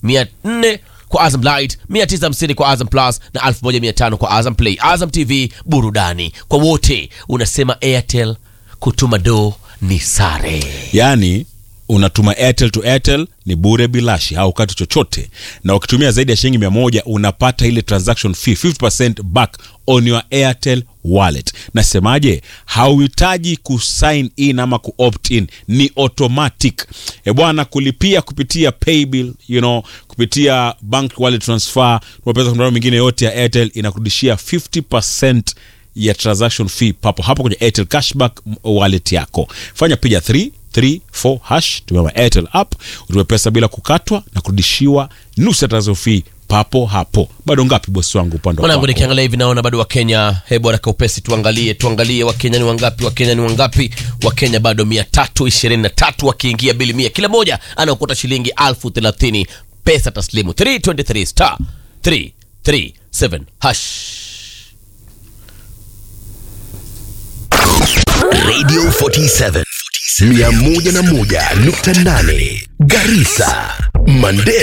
400 kwa Azam Light, 950 kwa Azam Plus na 1500 kwa Azam Play. Azam TV, burudani kwa wote. Unasema Airtel, kutuma do ni sare. yaani unatuma airtel to airtel ni bure bilashi haukati chochote na ukitumia zaidi ya shilingi mia moja unapata ile transaction fee 50% back on your airtel wallet nasemaje hauhitaji kusign in ama kuopt in ni automatic e bwana kulipia kupitia paybill you know kupitia bank wallet transfer pesa kwa mitandao mingine yote ya airtel inakurudishia 50% ya transaction fee papo hapo kwenye airtel cashback wallet yako fanya piga 3 34 hash tumia airtel app utume pesa bila kukatwa na kurudishiwa nusu ya transaction fee papo hapo bado ngapi bosi wangu upande wa mwanangu kwako? nikiangalia hivi naona bado wakenya hebu haraka upesi tuangalie tuangalie wakenya ni wangapi wakenya ni wangapi wakenya bado mia tatu ishirini na tatu wakiingia bili mia kila moja anaokota shilingi alfu thelathini pesa taslimu 323 star 337 hash Radio 47 101.8 Garissa, Mandera